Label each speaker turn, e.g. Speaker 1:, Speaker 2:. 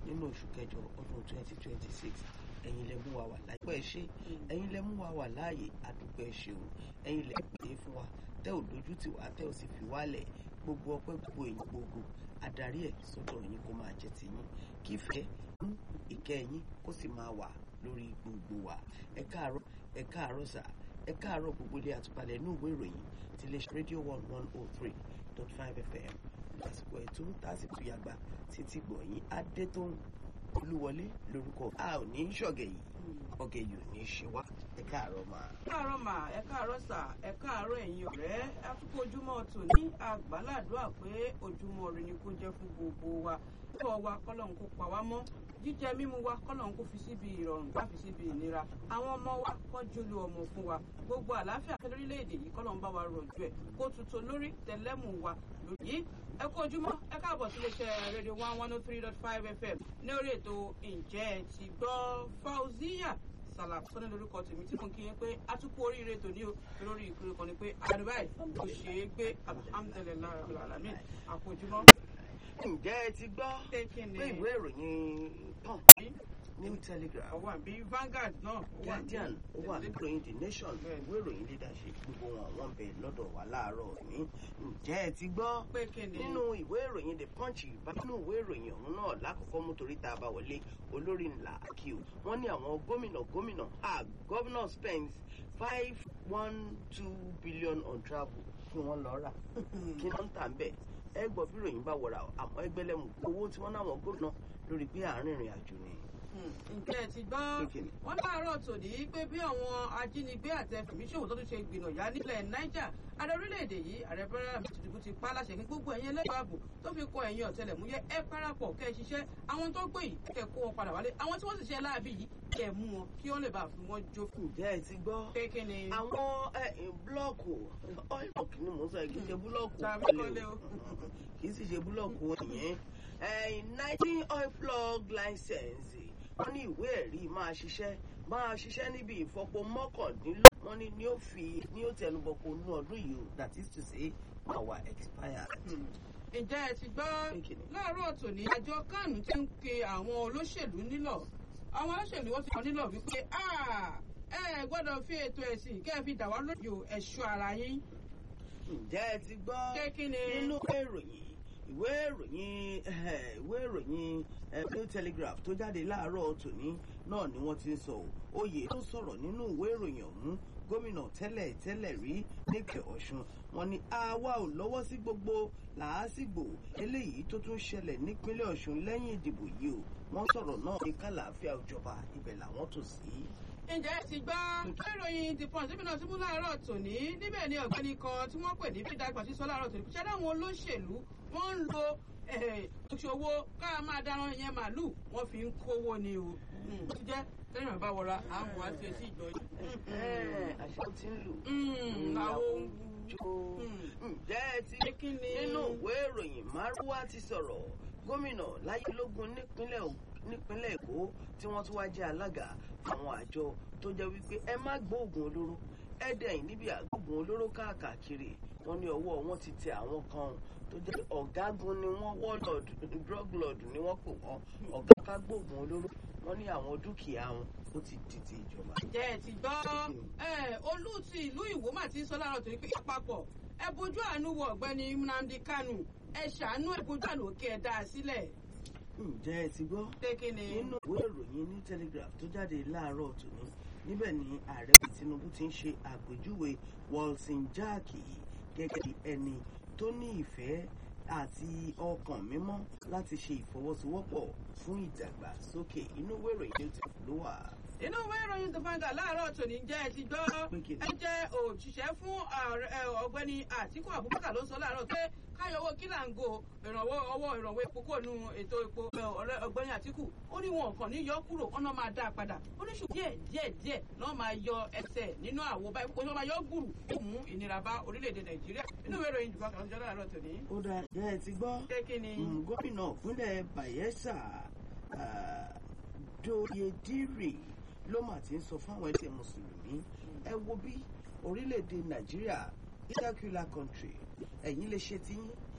Speaker 1: nínú oṣù kẹjọ ọdún twenty twenty six ẹ̀yin lẹ mú wa wà láyé pẹ́ ṣe ẹ̀yin lẹ mú wa wà láàyè àdúpẹ́ ṣe o ẹ̀yin lẹ pè é fún wa tẹ́ ò dojú tì wá tẹ́ ò sì fi wálẹ̀ gbogbo ọpẹ́ gbogbo èyí gbogbo adarí ẹ̀ sọ́dọ̀ yín kó máa jẹ́ ti yín kí ìfẹ́ ń ìkẹ́ yín kó sì máa wà lórí gbogbo wa ẹ káàárọ̀ ẹ káàárọ̀ sà ẹ káàárọ̀ gbogbo ilé àtúpalẹ̀ inú ìwé ìròyìn ti lè ṣe rédíò one one oh three dot five fm lásìkò ètò tásìkò yàgbà títí gbọ̀nyìn adétóhùn olúwọlé lórúkọ a ò ní ṣọ̀gẹ̀ yìí ọ̀gẹ̀ yìí ò ní ṣe wá ẹ káàárọ̀ máa.
Speaker 2: káàárọ̀ mà ẹ káàárọ̀ sà ẹ káàárọ̀ ẹ̀yin ọ̀rẹ́ àtúkò ojúmọ́ tòní àgbàládùá pé ojúmọ́ rẹ ni kó jẹ́ fún gbogbo wa kọ́ wa kọ́lọ́n kó pa wá mọ́ jíjẹ mímu wa kọ́lọ́n kó fi síbi ìrọ̀rùn bá fi síbi ìnira àwọn ọmọ wa kọ́ jólú ọmọ fún wa gbogbo àlàáfíà fẹ́ lórílẹ̀‐èdè yìí kọ́lọ́n bá wa rọ̀jò ẹ̀ kó tuntun lórí tẹ̀lẹ́mù wa lóyìí ẹ kú ojúmọ́ ẹ káàbọ̀ sí iléeṣẹ́ rédíò one one oh three dot five fm ní orí ètò ǹjẹ́ ẹ ti gbọ́ fauziya sàlà sọ́ni lórúkọ tèmi tí mo kí yẹn pé atukú oríire tòní o lórí ìpínlẹ̀ kan ni pé àdúrà kò ṣeé gbé alhamdulilayi alamin àpòjúmọ́.
Speaker 1: ǹjẹ́ ẹ ti gbọ́
Speaker 2: Pé kí ni?
Speaker 1: pé ìwé ìròyìn punch new telegraph
Speaker 2: ọwọ́ àbí Vanguard náà ó wà
Speaker 1: guardian ó wà
Speaker 2: ní-
Speaker 1: ní ìròyìn the nation
Speaker 2: Bẹ́ẹ̀.
Speaker 1: ìwé ìròyìn leadership gbogbo wọn wọn bẹ lọ́dọ̀ wa láàárọ̀ ní ǹjẹ́ ẹ ti gbọ́
Speaker 2: pé kí ni
Speaker 1: nínú ìwé ìròyìn the punch bá nínú ìwé ìròyìn ọ̀hún náà lákòókò mú torí tá a bá wọlé olórí ńlá kí o wọ́n ní àwọn gómìnà gómìnà ah governor spends five one two billion on travel kí wọ́n lọ rà kí wọ́n ń tà ń bẹ̀ ẹ gbọ́ bí ìròyìn bá wọra àmọ́ ẹgbẹ́lẹ́mù owó tí wọ́n náwọn gómìnà lórí pé àárín ìrìn àjò ni.
Speaker 2: ǹjẹ́ ẹ ti gbọ́
Speaker 1: Pé kí ni?
Speaker 2: wọ́n láàárọ̀ tòní pé bí àwọn ajínigbé àti ẹfẹ̀míṣòwò tó tún ṣe gbìnàyà nílẹ̀ Niger ààrẹ orílẹ̀-èdè yìí ààrẹ bọ́lá Tinubu ti pa á láṣẹ kí gbogbo ẹ̀yin ẹlẹ́gbẹ̀ẹ́ ààbò tó fi kọ ẹ̀yin ọ̀tẹlẹ̀múyẹ́ ẹ parapọ̀ kẹ́ ẹ ṣiṣẹ́ àwọn tó gbé yìí kẹ́ ẹ kó wọn padà wálé àwọn tí wọ́n sì ṣe láàbì yìí kẹ́ ẹ mú wọn kí wọ́n lè bá fi wọ́n jókòó.
Speaker 1: ǹjẹ́ ẹ ti gbọ́
Speaker 2: pé kí ni
Speaker 1: àwọn ẹ, ẹ, búlọ́ọ̀kù oil block ni mò ń sọ yìí, kì í ṣe búlọ́ọ̀kù
Speaker 2: tàbí kọ́lé o.
Speaker 1: kì í sì ṣe búlọ́ọ̀kù ìyẹn nineteen oil plug license wọ́n ní ìwé ẹ̀rí máa ṣiṣẹ́ máa ṣiṣẹ́ níbi ìfọpo mọ́kàndínlọ́gbọ̀n wọ́n ní ní ó fi ní ó tẹnubọ̀kọ nú ọdún yìí o that is to say máa wà expired.
Speaker 2: ǹjẹ́ ẹ ti gbọ́
Speaker 1: Pé kí ni?
Speaker 2: láàárọ̀ tòní àjọ kánù ti ń pe àwọn olóṣèlú nílọ̀ àwọn olóṣèlú wọ́n ti kàn nílọ̀ wípé "Ah, ẹ gbọ́dọ̀ fi ètò ẹ̀sìn kẹ́ ẹ fi dà wá lójú ẹ̀ṣọ́ ara yín
Speaker 1: ǹjẹ́ ẹ ti gbọ́
Speaker 2: Pé kí ni?
Speaker 1: nínú ìwé ìròyìn ìwé ìròyìn eh, ìwé ìròyìn eh, New Telegraph tó jáde láàárọ̀ tòní náà ni wọ́n ti ń sọ ọ́. oyè tó sọ̀rọ̀ nínú ìwé ìròyìn ọ̀hún gómìnà tẹ́lẹ̀ tẹ́lẹ̀ rí nípẹ̀ Ọ̀ṣun wọ́n ní àwa ò lọ́wọ́ sí gbogbo làásìgbò eléyìí tó tún ṣẹlẹ̀ nípínlẹ̀ Ọ̀ṣun lẹ́yìn ìdìbò yìí o wọ́n sọ̀rọ̀ náà ní kàlàáfíà ìjọba ibẹ̀ làwọn tò sí.
Speaker 2: ǹjẹ́ ẹ ti gbọ́ ìròyìn the punch níbi náà tí mú láàárọ̀ tòní níbẹ̀ ni ọ̀gbẹ́ni kan tí wọ́n pè ní bídàgbà sí sọ láàárọ̀ tòní ṣẹ́dá àwọn olóṣèlú wọ́n ń lo òṣòwò ká máa dáná yẹn màálù wọ́n fi ń kówó ni o ó ti jẹ́ tẹ́lẹ̀ bá wọra àwọn àti etí ìjọ yìí.
Speaker 1: àṣẹ ti ń lù.
Speaker 2: Mm, àwọn
Speaker 1: jó.
Speaker 2: Mm.
Speaker 1: ǹjẹ́ ẹ ti
Speaker 2: Pé kí ni?
Speaker 1: nínú ìwé ìròyìn márùwá ti sọ̀rọ̀ gómìnà láyélógún nípínlẹ̀ Ò- nípínlẹ̀ èkó tí wọ́n tún wá jẹ́ alága àwọn àjọ tó jẹ́ wípé ẹ má gbóògùn olóró ẹ dẹ̀yìn níbi àgbóògùn olóró káàkiri wọ́n ní ọwọ́ wọn ti tẹ àwọn kan tó jẹ́ ọ̀gágun ni wọ́n warlord drug lord ni wọ́n pè wọ́n ọ̀gá ká gbóògùn olóró wọ́n ní àwọn dúkìá wọn ó ti di ti ìjọba.
Speaker 2: ǹjẹ́ ẹ ti gbọ́ ẹ olú ti ìlú ìwó mà ti ń sọ láàárọ̀ torí pé àpapọ̀ ẹ bójú àánú wo ọ̀gbẹ́ni Nnamdi Kanu ẹ ṣàánú ẹ bójú àánú òkè ẹ dá a sílẹ̀
Speaker 1: ǹjẹ́ ẹ ti gbọ́
Speaker 2: pé kí ni.
Speaker 1: nínú ìwé ìròyìn ní telegraph tó jáde láàárọ̀ tòní níbẹ̀ ni ààrẹ Tinubu ti ń ṣe àpèjúwe Wilson Jaaki gẹ́gẹ́ bí ẹni tó ní ìfẹ́ àti ọkàn mímọ́ láti ṣe ìfọwọ́sowọ́pọ̀ fún ìdàgbàsókè inú ìwé ìròyìn tó ti ló wà.
Speaker 2: inú ìwé ìròyìn the Vanguard láàárọ̀ tòní jẹ́ ẹ ti gbọ́
Speaker 1: Pé kí ni?
Speaker 2: ẹ jẹ́ òṣìṣẹ́ fún ààrẹ- ẹ, ọ̀gbẹ́ni Àtíkù Abubakar ló sọ láàárọ̀ pé káyọ̀wó kílàǹgò ìrànwọ́ ọwọ́ ìrànwọ́ epo kò nu ètò epo ẹ, ọ̀rẹ́ ọ̀gbẹ́ni Àtíkù ó ní wọn kàn ní yọ kúrò wọn náà máa dá a padà ó ní ṣùgbọ́n díẹ̀ díẹ̀ díẹ̀ náà máa yọ ẹsẹ̀ nínú àwo báyìí kó tó máa yọ gbùrù ó mú ìnira bá orílẹ̀-èdè Nàìjíríà inú ìwé ìròyìn jùlọ kan jọ láàárọ̀ tòní.
Speaker 1: ó dáa jẹ́ ẹ ti gbọ́
Speaker 2: pé kí ni.
Speaker 1: Mm, gómìnà ìpínlẹ̀ Bayelsa ah, Doyedire ló mà ti ń sọ fáwọn ẹgbẹ́ mùsùlùmí ẹ wo bí orílẹ̀-èdè Nàìjíríà secular country ẹ̀yin lè ṣe tiyín